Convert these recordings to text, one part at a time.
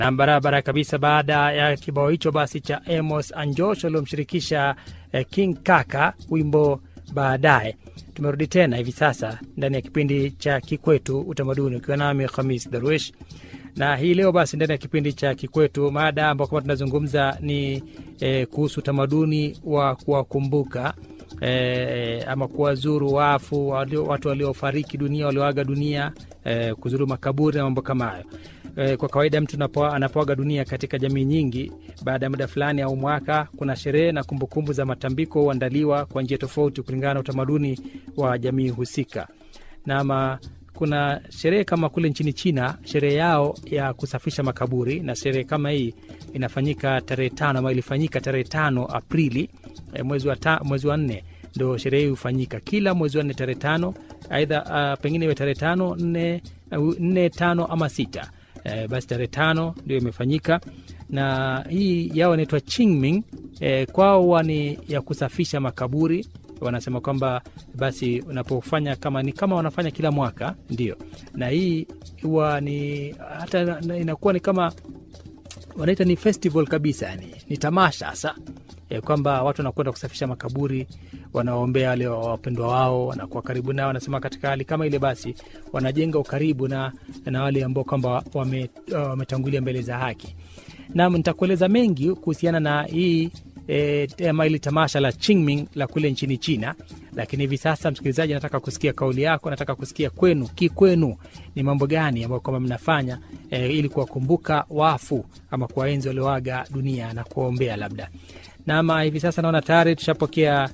na barabara kabisa. Baada ya kibao hicho basi cha Amos Anjosh waliomshirikisha eh, King Kaka wimbo baadaye. Tumerudi tena hivi sasa ndani ya kipindi cha Kikwetu Utamaduni, ukiwa nami Khamis Darwish na hii leo basi ndani ya kipindi cha Kikwetu mada ambao kama tunazungumza ni eh, kuhusu utamaduni wa kuwakumbuka eh, ama kuwazuru wafu walio, watu waliofariki dunia walioaga dunia eh, kuzuru makaburi na mambo kama hayo. Eh, kwa kawaida mtu anapo- anapoaga dunia katika jamii nyingi, baada ya muda fulani au mwaka, kuna sherehe na kumbukumbu za matambiko huandaliwa kwa njia tofauti kulingana na utamaduni wa jamii husika. Nama kuna sherehe kama kule nchini China, sherehe yao ya kusafisha makaburi, na sherehe kama hii inafanyika tarehe tano ama ilifanyika tarehe tano Aprili eh, mwezi wa, ta, mwezi wa nne ndo sherehe hii hufanyika kila mwezi wa nne tarehe tano, aidha uh, pengine iwe tarehe tano nne, uh, nne tano ama sita eh, basi tarehe tano ndio imefanyika na hii yao inaitwa Qingming eh, kwao huwa ni ya kusafisha makaburi wanasema kwamba basi unapofanya kama ni kama wanafanya kila mwaka ndio, na hii huwa ni hata na- inakuwa ni kama wanaita ni festival kabisa, yani ni tamasha hasa e, kwamba watu wanakwenda kusafisha makaburi, wanaombea wale wapendwa wao, wanakuwa karibu nao. Wanasema katika hali kama ile, basi wanajenga ukaribu na, na wale ambao kwamba wame- wametangulia mbele za haki. Nam, nitakueleza mengi kuhusiana na hii e, ama ili tamasha la Qingming la kule nchini China, lakini hivi sasa, msikilizaji, nataka kusikia kauli yako, nataka kusikia kwenu, kikwenu ni mambo gani ambayo kwamba mnafanya e, ili kuwakumbuka wafu ama kuwaenzi walioaga dunia na kuwaombea labda. Nama hivi sasa naona tayari tushapokea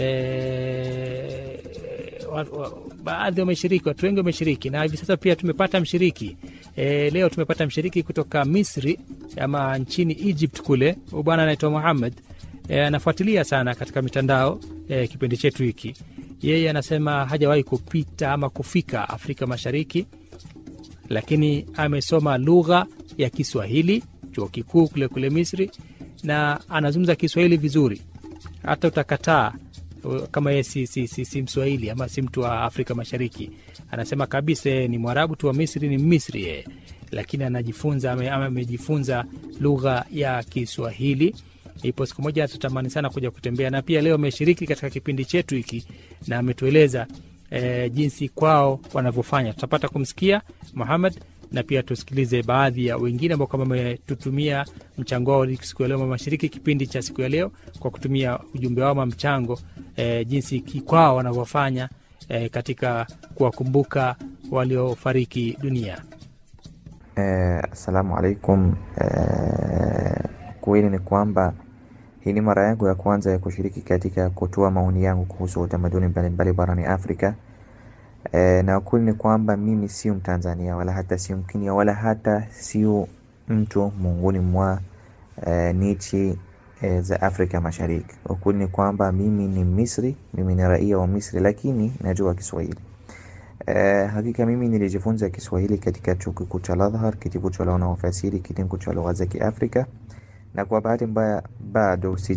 e, wa, wa, baadhi wameshiriki, watu wengi wameshiriki, na hivi sasa pia tumepata mshiriki e, leo tumepata mshiriki kutoka Misri ama nchini Egypt kule. Huyu bwana anaitwa Muhammad e, anafuatilia sana katika mitandao e, kipindi chetu hiki. Yeye anasema hajawahi kupita ama kufika Afrika Mashariki, lakini amesoma lugha ya Kiswahili chuo kikuu kule kule Misri, na anazungumza Kiswahili vizuri, hata utakataa uh, kama yeye si, si, si, si Mswahili ama si mtu wa Afrika Mashariki. Anasema kabisa yeye ni Mwarabu tu wa Misri, ni Misri yeye, lakini anajifunza ame- ama amejifunza lugha ya Kiswahili. Ipo siku moja atatamani sana kuja kutembea, na pia leo ameshiriki katika kipindi chetu hiki na ametueleza eh, jinsi kwao wanavyofanya. Tutapata kumsikia Muhammad na pia tusikilize baadhi ya wengine ambao kama wametutumia mchango wao siku ya leo, wameshiriki kipindi cha siku ya leo kwa kutumia ujumbe wao ama mchango eh, jinsi ki- kwao wanavyofanya eh, katika kuwakumbuka waliofariki dunia. Eh, Assalamu alaikum. Eh, kweli ni kwamba hii ni mara yangu ya kwanza ya kushiriki katika kutoa maoni yangu kuhusu utamaduni mbalimbali barani Afrika. Eh, na ukweli ni kwamba mimi sio Mtanzania wala hata sio Mkenya wala hata sio mtu miongoni mwa eh, nchi eh, za Afrika Mashariki. Ukweli ni kwamba mimi ni Misri, mimi ni raia wa Misri, lakini najua Kiswahili. Eh, hakika mimi nilijifunza Kiswahili katika chuo kikuu cha Al-Azhar, kitivo cha wanaofasiri kitengo cha lugha za Kiafrika, na kwa bahati mbaya bado si